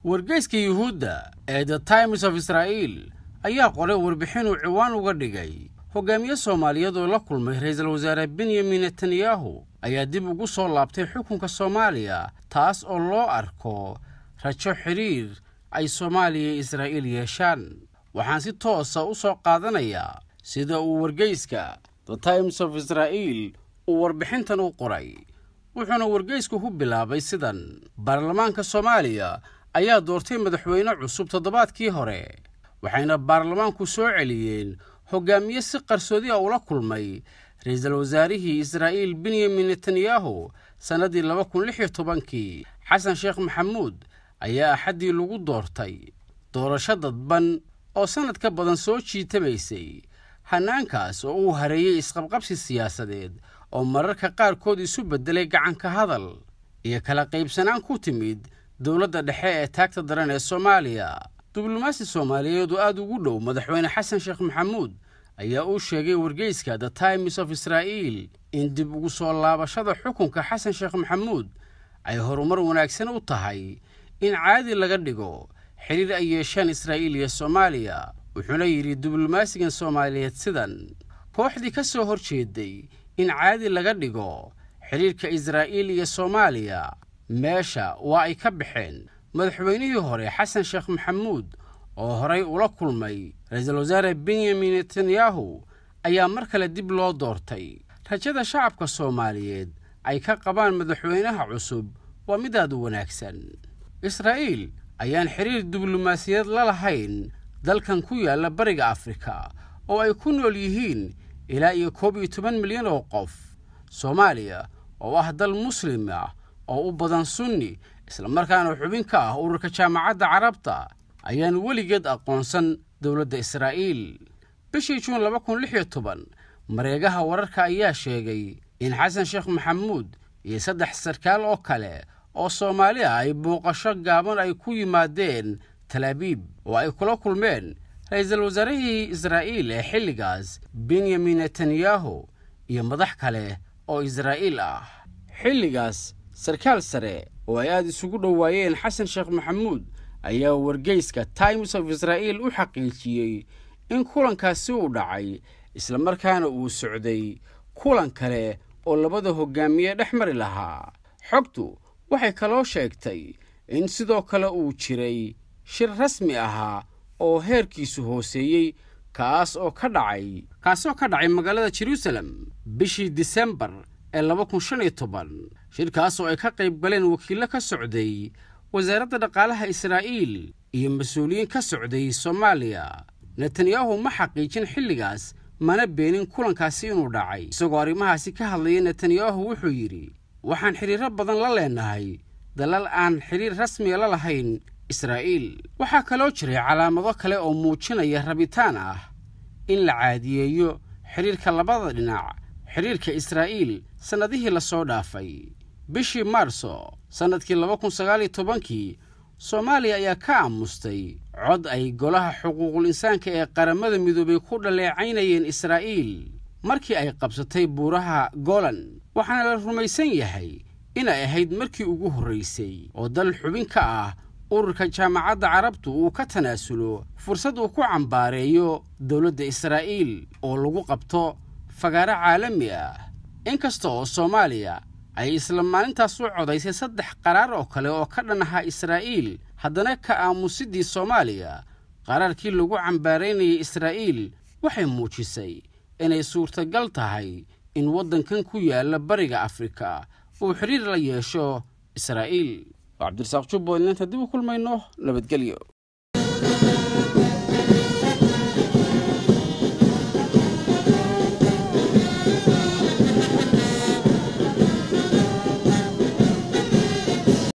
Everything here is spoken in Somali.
wargeyska yuhuudda ee the times of israa'iil ayaa qoray warbixin uu ciwaan uga dhigay hogaamiye soomaaliyeed oo la kulmay ra'iisul wasaare benyamin netanyahu ayaa dib ugu soo laabtay xukunka soomaaliya taas oo loo arko rajo xidhiir ay soomaaliya iyo israa'iil yeeshaan waxaan si toosa u soo qaadanayaa sida uu wargeyska the times of israa'iil uu warbixintan u qoray wuxuuna wargeysku ku bilaabay sidan baarlamaanka soomaaliya ayaa doortay madaxweyne cusub toddobaadkii hore waxayna baarlamaanku soo celiyeen hogaamiye si qarsoodi a ula kulmay ra'iisul wasaarihii israa'iil benyamin netanyahu sannaddii laba kun lix iyo tobankii xasan sheekh maxamuud ayaa axaddii lagu doortay doorasho dadban oo sannad ka badan soo jiitamaysay hannaankaas oo uu hareeyey isqabqabsi siyaasadeed oo mararka qaarkood isu beddelay gacanka hadal iyo kala qaybsanaan ku timid dowladda dhexe ee taagta daran ee soomaaliya diblomaasi soomaaliyeed oo aad ugu dhow madaxweyne xasan sheekh maxamuud ayaa uu sheegay wargeyska the times of israa'iil in dib ugu soo laabashada xukunka xasan sheekh maxamuud ay horumar wanaagsan u tahay in caadi laga dhigo xidhiir ay yeeshaan israa'iil iyo soomaaliya wuxuuna yidhi diblomaasigan soomaaliyeed sidan kooxdii ka soo hor jeeday in caadi laga dhigo xidhiirka israa'iil iyo soomaaliya meesha waa ay ka baxeen madaxweynihii hore xasan sheekh maxamuud oo horay ula kulmay ra-iisul wasaare benyamin netanyahu ayaa mar kale dib loo doortay rajada shacabka soomaaliyeed ay ka qabaan madaxweynaha cusub waa midaad u wanaagsan israa'iil ayaan xidhiir diblomaasiyaed la lahayn dalkan ku yaalla bariga afrika oo ay ku nool yihiin ilaa iyo koob iyo toban milyan oo qof soomaaliya oo ah dal muslim ah oo u badan sunni islamarkaana xubin ka ah ururka jaamacadda carabta ayaan weligeed aqoonsan dowladda israa'iil bishii juun laba kun lix iyo toban mareegaha wararka ayaa sheegay in xasan sheekh maxamuud iyo saddex sarkaal oo kale oo soomaali ah ay booqasho gaaban ay ku yimaadeen talaabiib oo ay kula kulmeen ra-iisul wasaarihii israa'iil ee xilligaas benyamin netanyahu iyo madax kale oo israa'iil ah xilligaas sarkaal sare oo ay aada isugu dhowaayeen xasan sheekh maxamuud ayaa wargeyska times of israa'iil u xaqiijiyey in kulankaasi uu dhacay islamarkaana uu socday kulan kale oo labada hogaamiye dhex mari lahaa xogtu waxay kaloo sheegtay in sidoo kale uu jiray shir rasmi ahaa oo heerkiisu hooseeyey kaas oo ka dhacay kaasoo ka dhacay magaalada jeruusalem bishii disembar ee laba kun shan iyo toban shirkaas oo ay ka qayb galeen wakiillo ka socday wasaaradda dhaqaalaha israa'iil iyo mas-uuliyiin ka socday soomaaliya netanyahu ma xaqiijin xilligaas mana beenin kulankaasi inuu dhacay isagoo arrimahaasi ka hadlaya netanyahu wuxuu yidhi waxaan xidhiirro badan la leenahay dalal aan xidhiir rasmiga la lahayn israa'iil waxaa kaloo jiray calaamado kale oo muujinaya rabitaan ah in la caadiyeeyo xidhiirka labada dhinac xidhiirka israa'iil sannadihii la soo dhaafay bishii maarso sannadkii laba kun sagaaliyo tobankii soomaaliya ayaa ka aamustay cod ay golaha xuquuqul insaanka ee qaramada midoobay ku dhaleecaynayeen israa'iil markii ay qabsatay buuraha golan waxaana la rumaysan yahay inay ahayd markii ugu horraysay oo dal xubin ka ah ururka jaamacadda carabtu uu ka tanaasulo fursad uu ku cambaareeyo dowladda israa'iil oo lagu qabto fagaaro caalami ah inkasta oo soomaaliya ay isla maalintaas u codaysay saddex qaraar oo kale oo ka dhan ahaa israa'iil haddana ka aamusidii soomaaliya qaraarkii lagu cambaaraynayay israa'iil waxay muujisay inay suurtagal tahay in waddankan ku yaalla bariga afrika uu xidhiir la yeesho israa'iil cabdirasaaq jubbaland inta dib u kulmayno nabadgelyo